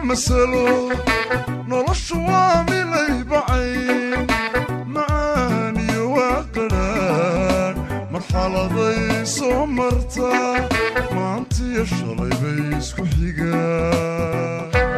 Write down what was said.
masalo noloshu waa milay bacayn macaan iyo waa qadhaan marxaladay soo martaa maantiyo shalay bay isku xigaan